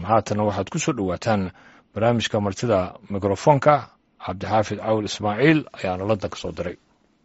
haatanna waxaad ku soo dhowaataan barnaamijka martida mikrofoonka cabdixaafid cawil ismaaciil ayaana london ka soo diray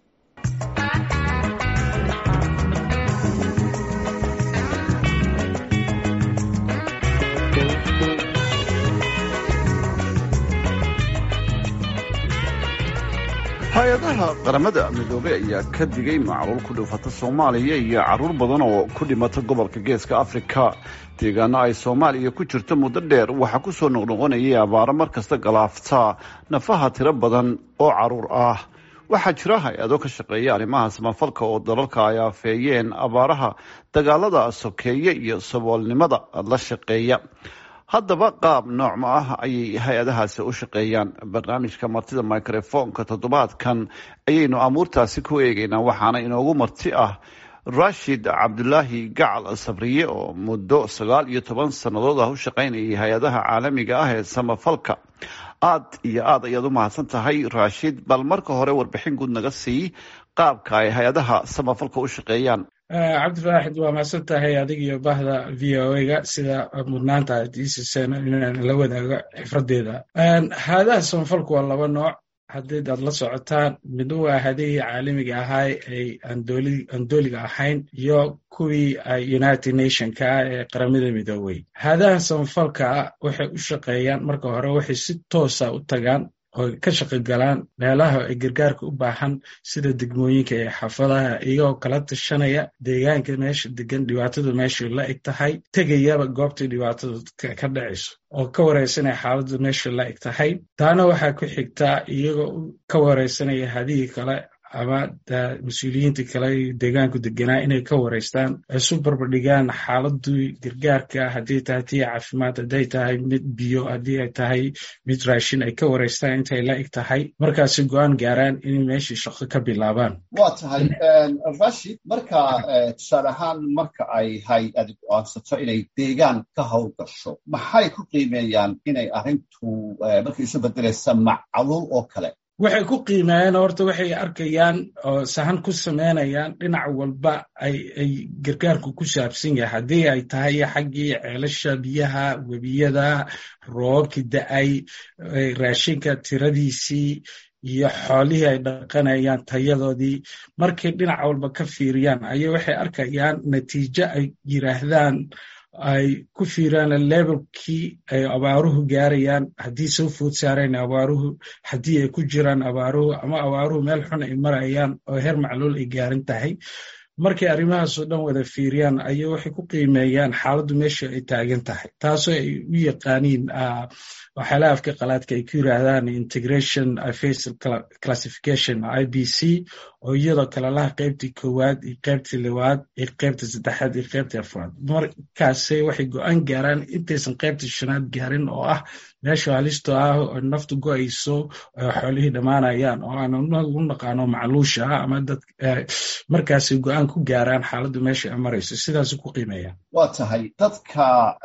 hay-adaha qaramada midoobey ayaa ka digay macluul ku dhufata soomaaliya iyo caruur badan oo ku dhimata gobolka geeska afrika deegaano ay soomaaliya ku jirto muddo dheer waxaa ku soo noqnoqonayay abaaro mar kasta galaafta nafaha tiro badan oo caruur ah waxaa jira hay-ado ka shaqeeya arrimaha samafalka oo dalalka ay afeeyeen abaaraha dagaalada sokeeye iyo saboolnimada la shaqeeya haddaba qaab noocma ah ayay hay-adahaasi u shaqeeyaan barnaamijka martida microfoonka toddobaadkan ayaynu amuurtaasi ku eegeynaa waxaana inoogu marti ah rashid cabdulaahi gacal sabriye oo muddo sagaal iyo toban sannadood ah u shaqaynayay hay-adaha caalamiga ah ee samafalka aad iyo aad ayaad u mahadsan tahay rashid bal marka hore warbixin guud naga sii qaabka ay hay-adaha samafalka u shaqeeyaan cabdifaaxid waa mahadsan tahay adig iyo bahda v o a ga sida mudnaanta aad iisiseen inaan la wadaago xifradeeda haadaha samafalku waa laba nooc haddii aad la socotaan midna waa hadihii caalamiga ahaay ay aan dooliga ahayn iyo kuwii united nationka ah ee qaramada midoobey haadaha samafalka waxay u shaqeeyaan marka hore waxay si toosa u tagaan oo ka shaqogalaan meelaha ay gargaarka u baahan sida degmooyinka ee xaafadaha iyagoo kala tashanaya deegaanka meesha degan dhibaatadu meeshay la eg tahay tegayaba goobtai dhibaatadu ka dhacayso oo ka wareysanaya xaaladdu meeshay la eg tahay taana waxaa ku xigtaa iyagoo ka wareysanaya hadihii kale ama mas-uuliyiinta kale deegaanku deganaa inay ka wareystaan isu barbardhigaan xaaladii gargaarka haddii tahay tii caafimaad hadday tahay mid biyo haddii ay tahay mid raashin ay ka wareystaan intay la eg tahay markaasi go-aan gaaraan inay meeshii shaqo ka bilaabaan waa tahay rashid marka tusaale ahaan marka ay hay-adi go-aansato inay deegaan ka howlgasho maxay ku qiimeeyaan inay arrintu markay isu bedelaysa macluul oo kale waxay ku qiimeeyeen horta waxay arkayaan oo sahan ku samaynayaan dhinac walba ay gargaarku ku saabsan yahay haddii ay tahay xaggii ceelasha biyaha webiyada roobabkii da-ay raashinka tiradiisii iyo xoolihii ay dhaqanayaan tayadoodii markay dhinac walba ka fiiriyaan ayay waxay arkayaan natiijo ay yiraahdaan ay ku fiiraan levelkii ay abaaruhu gaarayaan haddii soo food saareen abaaruhu haddii ay ku jiraan abaaruhu ama abaaruhu meel xun ay marayaan oo heer macluul ay gaaran tahay markay arrimahaasoo dhan wada fiiriyaan ayay waxay ku qiimeeyaan xaaladdu meesha ay taagan tahay taasoo ay u yaqaaniin waxyaalaha afka qalaadka ay ku yiraahdaan integration facial classification i b c oo iyadoo kalelaha qaybtii koowaad iyo qaybtii liwaad iyo qaybta saddexaad iyo qaybtii afraad markaase waxay go-aan gaaraan intaysan qaybtii shanaad gaarin oo ah meesha halisto ah oo naftu go-ayso oo xoolihii dhammaanayaan oo aan u naqaano macluusha ah ama dad markaasay go-aan ku gaaraan xaaladdu meesha ay marayso sidaas ku qiimeeyaan waa tahay dadka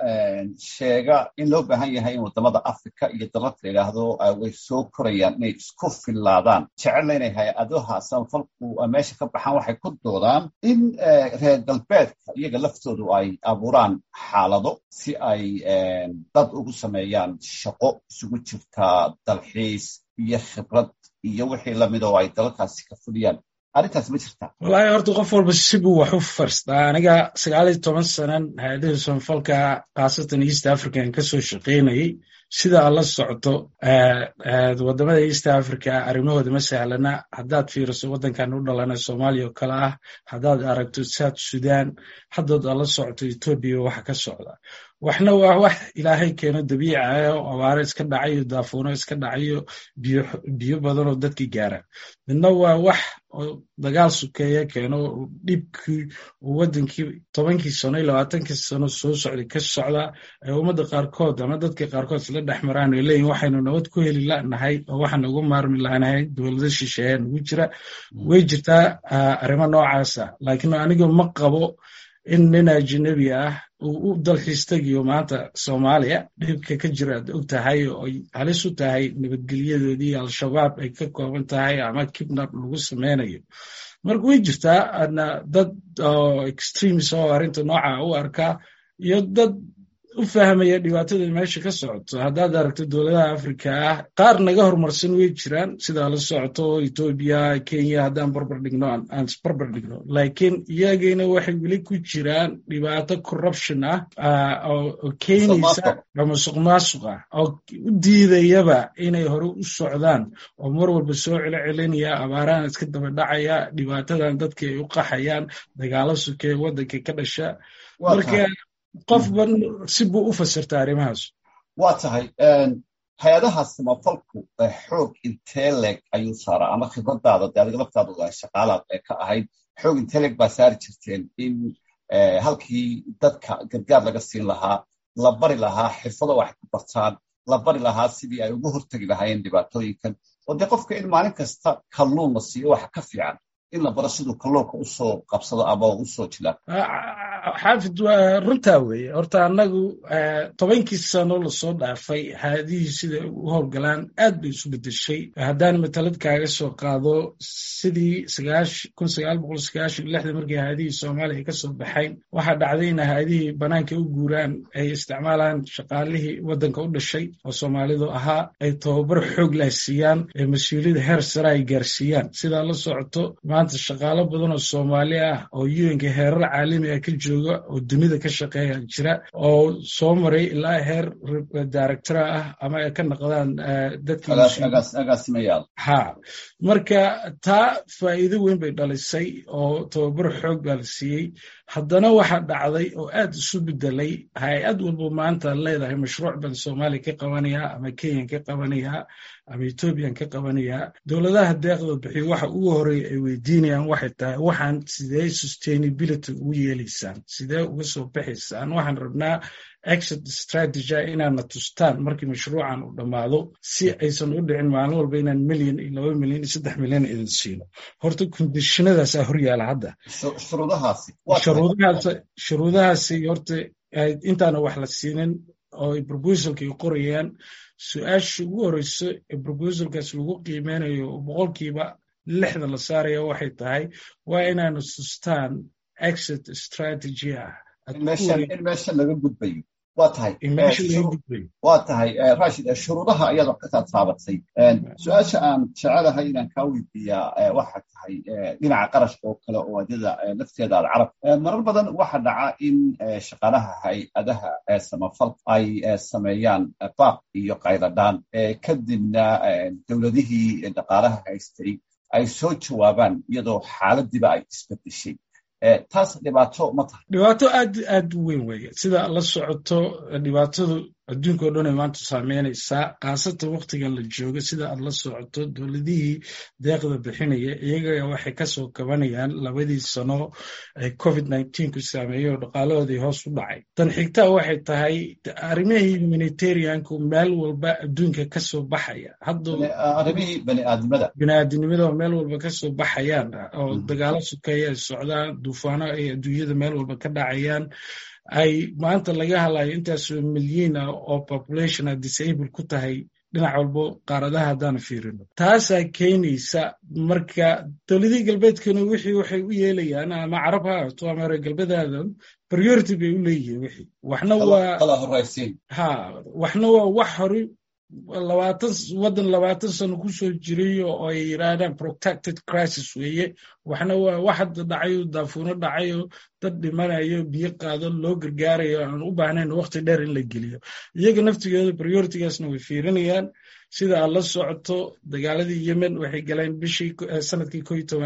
sheega in loo baahan yahay in waddamada africa iyo dalalka la yidhaahdo way soo korayaan inay isku fillaadaan jecelna inay hay-adaha samafalku meesha ka baxaan waxay ku doodaan in reer galbeedka iyaga laftoodu ay abuuraan xaalado si ay dad ugu sameeyaan shaqo isugu jirta dalxiis iyo khibrad iyo wixii lamid oo ay dalalkaasi ka fuliyaan arrintaas ma jirta wallaahi horta qof walba sibuu wax u farstaa aniga sagaal iyo toban sanan hay-adaha samafalka khaasatan east african ka soo shaqaynayay sida aad la socoto waddamada east africa arrimahooda ma sahlana haddaad fiiriso waddankan u dhalana soomaaliya oo kale ah haddaad aragto south sudan haddaad aad la socoto etoobiya waxa ka socda waxna waa wax ilaahay keeno dabiici ah oo abaaro iska dhacayo daafuuno iska dhacayo biyo badan oo dadki gaara midna waa wax oo dagaal sukeeya keeno dhibkii uu waddankii tobankii sano iyo labaatankii sano soo socday ka socda ee ummadda qaarkood ama dadka qaarkood isla dhex maraan ay leeyihin waxaynu nabad ku heli lanahay oo waxaan ugu maarmi lanahay dowlado shisheeya nagu jira way jirtaa arrimo noocaasa laakiin aniga ma qabo in nin ajnabi ah uu u dalxiis tegiyo maanta soomaaliya dhibka ka jira aad og tahay oo ay halis u tahay nabadgelyadoodii al-shabaab ay ka kooban tahay ama kibnab lagu sameynayo marka way jirtaa dad oo extremis oo arrinta nooca u arkaa iyo dad u fahmaya dhibaatada meesha ka socoto haddaad aragto dowladaha afrika ah qaar naga horumarsan way jiraan sidaa la socoto etoobiya kenya haddaan barbar dhigno aan isbarbar dhigno laakiin iyagina waxay weli ku jiraan dhibaato corruption ah oo keenaysa masuq maasuq ah oo u diidayaba inay hore u socdaan oo mar walba soo celo celinaya abaarahan iska daba dhacaya dhibaatadan dadka ay u qaxayaan dagaalo sukee waddanka ka dhasha marka qofba si buu u fasirta arrimahaas waa tahay hay-adaha samafalku xoog intee leeg ayuu saaraa ama khibradaada de adiga laftaadu shaqaalaad ee ka ahayd xoog intee leeg baa saari jirteen in halkii dadka gargaar laga siin lahaa la bari lahaa xirfado wax ku bartaan la bari lahaa sidii ay uga hortegi lahaayeen dhibaatooyinkan oo dee qofka in maalin kasta kalluun la siiyo waxa ka fiican in la baro siduu kalluunka usoo qabsado ama usoo jilaa xaafid runtaa weeye horta annagu tobankii sano lasoo dhaafay haadihii sida u howlgalaan aad bay isu bedeshay haddaan matalad kaaga soo qaado sidii kun sagaal boqol sagaashan lixda markii haadihii soomaaliya ka soo baxayn waxaa dhacday in haadihii banaanka u guuraan ay isticmaalaan shaqaalihii waddanka u dhashay oo soomaalidu ahaa ay tababar xoog lah siiyaan ee mas-uuliyada heer sare ay gaarsiiyaan sidaa la socoto maanta shaqaalo badan oo soomaali ah oo un-ka heerar caalami ah ka jooga oo dunida ka shaqeeya jira oo soo maray ilaa heer directora ah ama ay ka noqdaan dadkagaasimayaal ha marka taa faa'iido weyn bay dhalisay oo tababar xoog baa la siiyey haddana waxaa dhacday oo aad isu bedelay hay-ad walba maanta leedahay mashruuc baan soomaaliya ka qabanayaa ama kenyan ka qabanayaa ama ethoobiyan ka qabanayaa dowladaha deeqda bixiyo waxa ugu horeeya ay weydiinayaan waxay tahay waxaan sidee sustainability ugu yeelaysaan sidee uga soo baxaysaan waxaan rabnaa exit strategy inaadna tustaan markii mashruucan uu dhammaado si aysan u dhicin maalin walba inaan milyan iyo laba milyan iyo saddex milyan idin siino horta kondishinadaasaa horyaala hadda shuruudahaasi horta intaana wax la siinin oo ay proposalka ay qorayaan su-aasha ugu horeyso ee proposalkaas lagu qiimeynayo boqolkiiba lixda la saaraya waxay tahay waa inaanu sustaan exit strategy ah in meesha laga gudbayo waa tahay waa tahay rashid shuruudaha ayaad wax ka taataabatay su-aasha aan jecelahay inaan kaa weydiiyaa waxa tahay dhinaca qarashka oo kale oo adyada lafteeda alcarab marar badan waxa dhaca in shaqaalaha hay-adaha samafalka ay sameeyaan baaq iyo qayladhaan kadibna dowladihii dhaqaalaha haystay ay soo jawaabaan iyadoo xaaladiiba ay isbedeshay taas dhibaato ma tahay dhibaato aad aad u weyn weeye sida la socoto dhibaatadu adduunka o dhan ay maanta saameynaysaa khaasatan waktigan la joogo sida aad la socoto dowladihii deeqda bixinaya iyaga waxay kasoo kabanayaan labadii sano ee covid ku saameeyey oo dhaqaalahoodii hoos u dhacay tan xigtaa waxay tahay arrimihii humanitarianku meel walba adduunka kasoo baxaya arrimihii baniaadnimada baniaadinimada oo meel walba kasoo baxayaan oo dagaalo sukeeya ay socdaan duufaano ay adduunyada meel walba ka dhacayaan ay maanta laga hadlayo intaasoo milyiin ah oo population a disable ku tahay dhinac walbo qaaradaha haddaan fiirino taasaa keenaysa marka dowladihii galbeedkana wixii waxay u yeelayaan ama carab ha ahaato ama reer galbeedaadan priority bay u leeyihiin wixii waxna waa ha waxna waa wax hore labaatan waddan labaatan sano kusoo jiray oo ay yidhaahdaan protected crisis weeye waxna waa wax hadda dhacayo daafuuno dhacayo dad dhimanayo biyo qaado loo gargaarayo aan u baahnayn waqti dheer in la geliyo iyaga naftigooda prioritigaasna way fiirinayaan sida aad la socoto dagaaladii yemen waxay galeen bishii sanadkii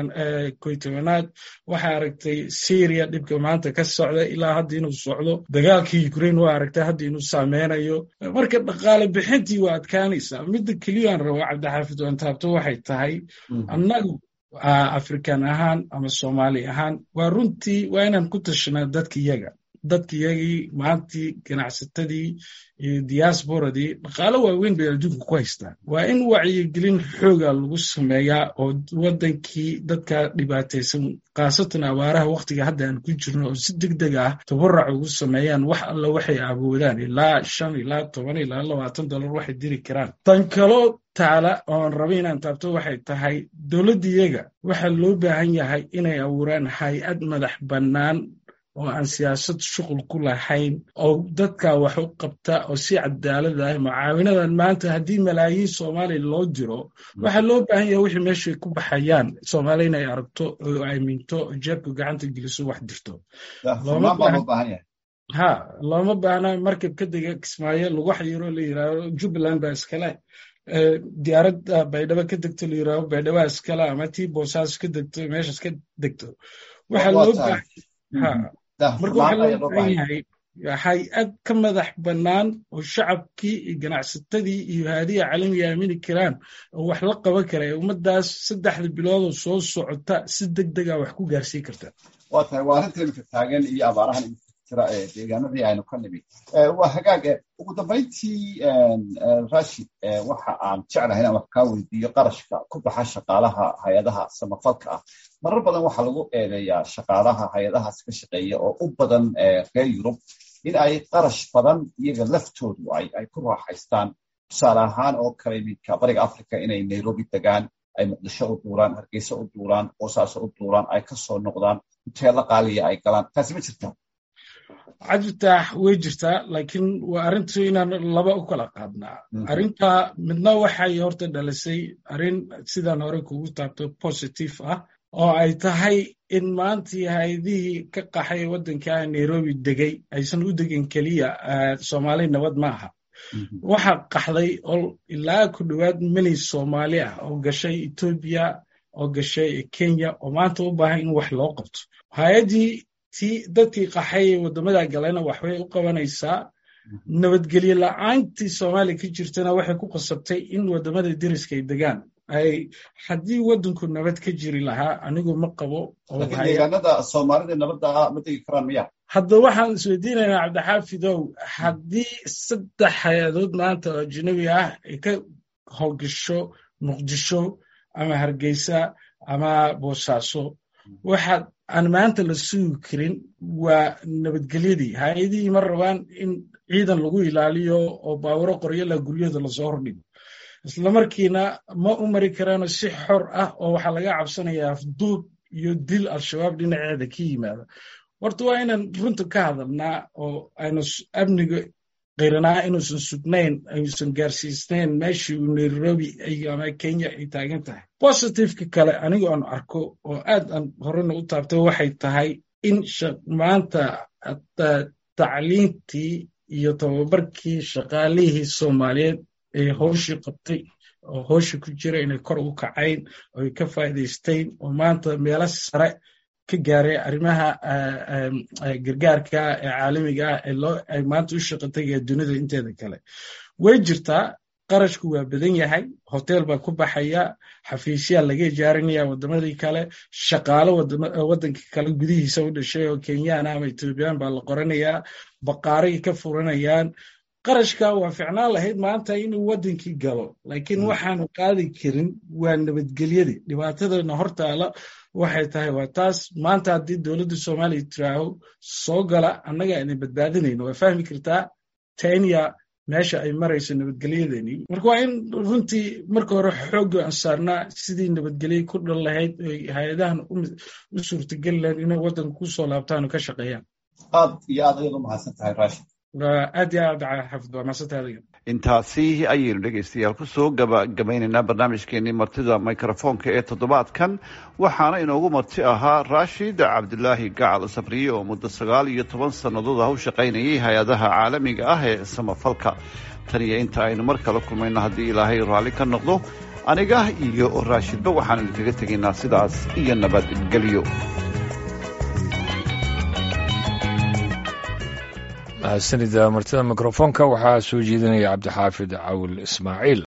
koy tobanaad waxaa aragtay syria dhibka maanta ka socda ilaa hadda inuu socdo dagaalkii ukraine waa aragtay hadda inuu saameynayo marka dhaqaale bixintii waa adkaanaysaa midda keliyaan rabo cabdixaafid wantaabto waxay tahay annagu african ahaan ama soomaali ahaan waa runtii waa inaan ku tashanaa dadka iyaga dadka iyagii maantii ganacsatadii iyo diasporadii dhaqaalo waaweyn bay adduunka ku haystaan waa in wacyigelin xooga lagu sameeyaa oo waddankii dadka dhibaataysan khaasatan abaaraha wakhtiga hadda aan ku jirno oo si deg deg ah tabarac ugu sameeyaan wax alla waxay awoodaan ilaa shan ilaa toban ilaa labaatan dollar waxay diri karaan tan kaloo taala oon raba inaan taabto waxay tahay dowladda iyaga waxaa loo baahan yahay inay abuuraan hay-ad madax bannaan oo aan siyaasad shuqul ku lahayn oo dadka wax u qabta oo si cadaalad ah mucaawinadan maanta haddii malaayiin soomaaliya loo diro waxaa loo baahan yahay wixii meeshay ku baxayaan soomaaliya inay aragto oo aaminto oo jeebka gacanta geliso wax dirto ha looma baahna markab ka dega kismaayo lagu xayiro la yiraahdo jubbaland baa iskale diyaaradda baydhabo ka degto la yiraahdo baydhaba iskale ama tii boosaaso ka degto meeshas ka degto waxaa loo marka waxaa loo baahan yahay hay-ad ka madax bannaan oo shacabkii iyo ganacsatadii iyo haadiya caalamiga aamini karaan oo wax la qaban kara ee ummaddaas saddexda biloodoo soo socota si deg dega wax ku gaarsiin karta waa tahay waa arrinta imika taagan iyo abaarahan imika jira ee deegaanadii aynu ka nimid waa hagaag ugu dambayntii rashid waxa aan jeclahay inaan wax kaa weydiiyo qarashka ku baxa shaqaalaha hay-adaha samafalka ah marar badan waxaa lagu eedeeyaa shaqaalaha hay-adahaas ka shaqeeya oo u badan reer yurub in ay qarash badan iyaga laftoodu ay ku raaxaystaan tusaale ahaan oo kale iminka bariga africa inay nairobi degaan ay muqdisho u duuraan hargeysa u duuraan boosaaso u duuraan ay ka soo noqdaan huteelo qaaliya ay galaan taasi ma jirtaa cajibtaax way jirtaa laakiin waa arrintu inaan laba u kala qaadnaa arrinta midna waxay horta dhalisay arrin sidaan hore kugu taabto positive ah oo ay tahay in maantii hay-adihii ka qaxay waddankaa nairobi degay aysan u degin keliya soomaali nabad ma aha waxa qaxday oo ilaa ku dhowaad mili soomaali ah oo gashay etoobiya oo gashay kenya oo maanta u baahan in wax loo qabto hay-addii ti dadkii qaxay ee waddamada galena waxbay u qabanaysaa nabadgelye la-aantii soomaaliya ka jirtana waxay ku qasabtay in waddamada deriska ay degaan ay haddii waddanku nabad ka jiri lahaa anigu ma qabo deegaanada soomaalida nabadda ma degi karaan miya hadda waxaan isweydiinaynaa cabdixaafidow haddii saddex hay-adood maanta oo ajnabi ah ay ka howlgasho muqdisho ama hargeysa ama boosaaso waxaad aan maanta la sugi karin waa nabadgelyadii hay-adihii ma rabaan in ciidan lagu ilaaliyo oo baawuro qoryala guryahooda lasoo hordhigo islamarkiina ma u mari karaano si xor ah oo waxaa laga cabsanayaa afduub iyo dil al-shabaab dhinaceeda ka yimaada horta waa inaan runta ka hadalnaa oo aynu amniga qiranaa inuusan sugnayn ayuusan gaarsiisnayn meeshii uu nairobi ama kenya ay taagan tahay positiveka kale anigu aan arko oo aad aan horena u taabtay waxay tahay in maanta tacliintii iyo tababarkii shaqaalihii soomaaliyeed ee howshii qabtay oo howshii ku jira inay kor u kacayn oo ay ka faa'iidaysteyn oo maanta meelo sare ka gaaray arrimaha gargaarka ee caalamiga ah ee loo ay maanta u shaqa tagaya dunida inteeda kale way jirtaa qarashku waa badan yahay hotel baa ku baxaya xafiisyaa laga ijaarinaya waddamadii kale shaqaalo waddanka kale gudihiisa u dhashay oo kenyaan ama etoobiyaan baa la qoranayaa baqaaray ka furanayaan qarashka waa ficnaan lahayd maanta inuu waddankii galo laakiin waxaanu qaadi karin waa nabadgelyadii dhibaatadana hortaala waxay tahay waa taas maanta haddii dowladda soomaaliya tiraaho soo gala annaga ayna badbaadinayno waa fahmi kartaa kenya meesha ay marayso nabadgelyadeenii marka waa in runtii marka hore xoogga aan saarnaa sidii nabadgelye ku dhan lahayd oy hay-adahan u suurtageli lahayd inay waddanka ku soo laabtaan oo ka shaqeeyaan aad iyo aad ayaad u mahadsan tahay rashid aad iyo aad xafid waa mahadsantahay adiga intaasi ayaynu dhegaystayaal kusoo gabagabaynaynaa barnaamijkeenii martida mikrofoonka ee toddobaadkan waxaana inoogu marti ahaa raashid cabdilaahi gacal sabriye oo muddo sagaal iyo toban sannadood ah u shaqaynayay hay-adaha caalamiga ah ee samafalka tan iyo inta aynu mar kale kulmayno haddii ilaahay raalli ka noqdo aniga iyo raashidba waxaanu idinkaga tegaynaa sidaas iyo nabadgelyo mahadsanida martida mikrofoonka waxaa soo jeedinaya cabdixaafid cawil ismaaciil